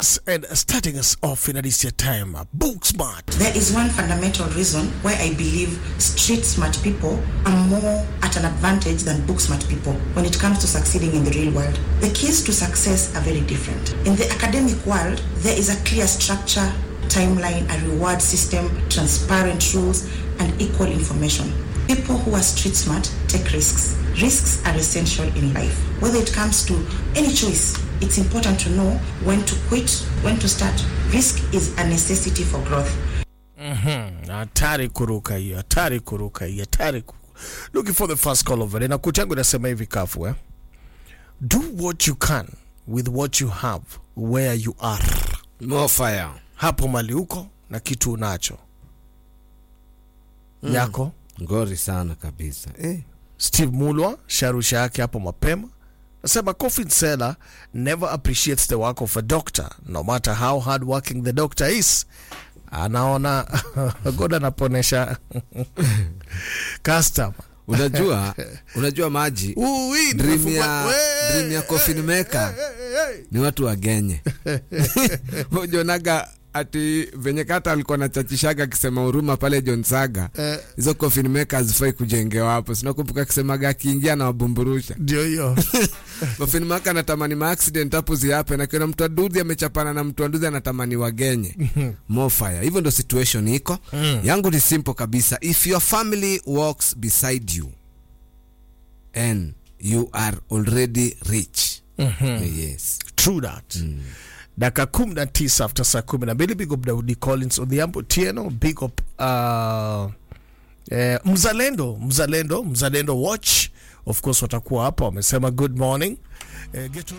Yes, and starting us off in this time, book smart. There is one fundamental reason why I believe street smart people are more at an advantage than book smart people when it comes to succeeding in the real world. The keys to success are very different. In the academic world, there is a clear structure, timeline, a reward system, transparent rules, and equal information. People who are street smart take risks. Risks are essential in life. Whether it comes to any choice, it's important to know when to quit, when to start. Risk is a necessity for growth. hatari kuruka hiyo hatari kuruka hiyo hatari ku... looking for the first call over na kuchangu inasema hivi kafu eh? do what you can with what you have where you are More fire. hapo mali huko na kitu unacho yako Ngori sana kabisa. Eh. steve mulwa sharusha yake hapo mapema nasema coffin seller never appreciates the work of a doctor no matter how hard working the doctor is anaona god anaponesha customer Unajua, unajua maji Ui, dream nimefungua- ya Wee! dream ya coffin maker ni watu wagenye. Ujonaga ati venye kata alikuwa nachachishaga akisema huruma pale John Saga Eh. hizo coffin maker hazifai kujengewa hapo. Sinakumbuka akisemaga akiingia na wabumburusha ndio hiyo coffin maker anatamani ma accident hapo ziape, na kiona mtu aduzi amechapana na mtu aduzi anatamani wagenye more fire. Hivyo ndo situation iko yangu. Ni simple kabisa, if your family walks beside you and you are already rich yes true that dakika kumi na tisa after saa kumi na mbili big up daudi collins odhiambo tieno big up uh, eh, mzalendo mzalendo mzalendo watch of course watakuwa hapa wamesema good morning eh, get